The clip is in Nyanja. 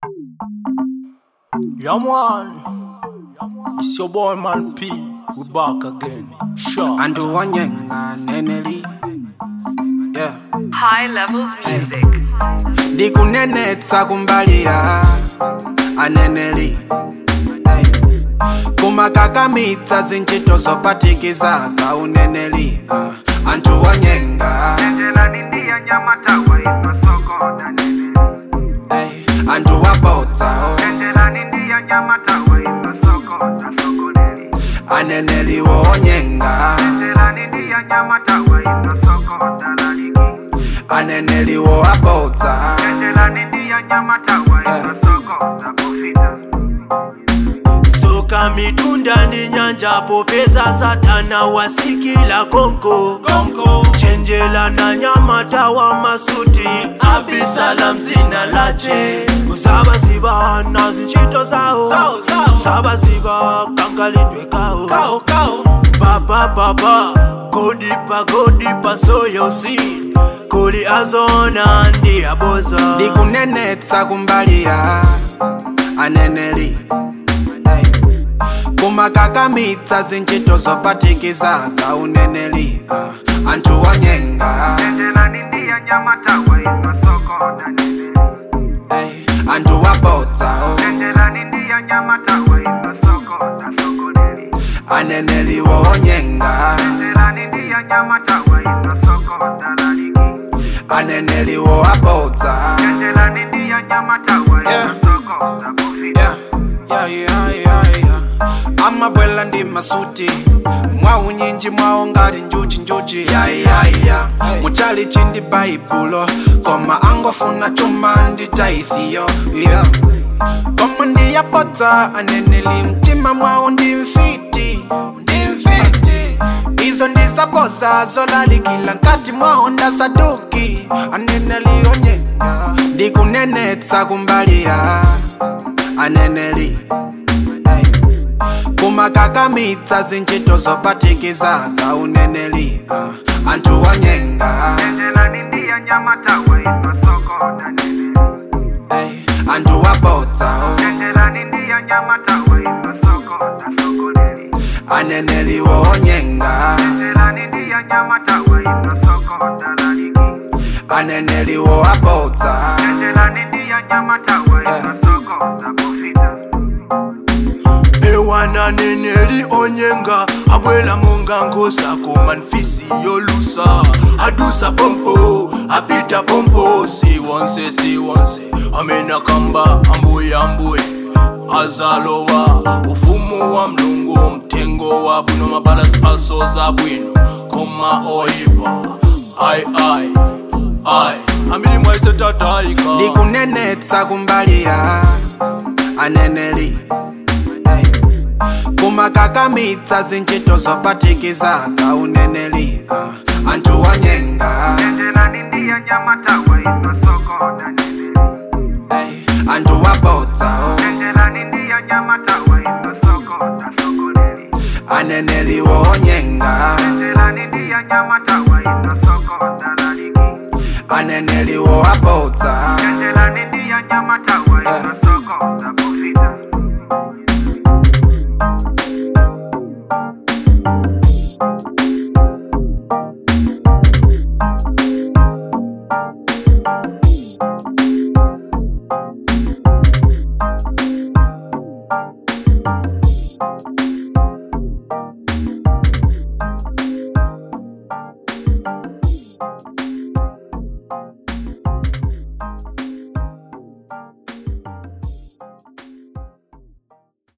Yeah, man. It's your boy, man P. We back again. Sure. Andu wanyenga neneli yeah. High levels music. ndikunenetsa kumbalia aneneli hey. kumakakamitsa zinchito zopatikiza za uneneli uh. anthu wanyenga hey. anthu wabodza oh. aneneli wonyenga aneneli wabodza soka mitunda ndi nyanja popeza satana wasikila konko konko chenjela na nyamata wa masuti abisalam zina lache usabaziba na zinchito zawo usabaziba kankalidwe kawo baba baba godipa godipa soyosi kuli azona ndi aboza ndikunenetsa kumbalia aneneli hey. kumakakamitsa zinchito zopatikiza za uneneli uh. anthu wanyenga hey. anthu wabodza oh. aneneli wonyenga aneneli wabodza yeah. Yeah, yeah, yeah, yeah. amabwela ndi masuti mwawu nyinji mwawo ngati njuchi njuchi yayaya muchali chindi baibulo koma angofuna chuma ndi taithiyo yeah. koma ndiyapodza aneneli mtima mwawo ndi mfiti ndi mfiti izo ndizaboza zolalikila nkati mwawo ndasaduki aneneli onyenga ndikunenetsa kumbalia aneneli hey. kumakakamitsa zinchito zopatikiza za uneneli uh. anthu wanyenga hey. anthu wabodza oh. aneneli wonyenga aneneli wabodza ewana neneli onyenga abwela monga ngosa koma nfisi yolusa adusa pompo apita pompo siwonse siwonse amena kamba ambuye ambuye azalowa ufumu wa mlungu mtengo wa bwino mabalasi asoza bwino koma oyipa ai ai ai amilimu aisetataika ndikunenetsa kumbalia aneneli hey. kumakakamitsa zinchito zopatikiza za uneneli uh. anthu wanyenga hey. anthu wabodza oh. aneneli wonyenga aneneli wabodza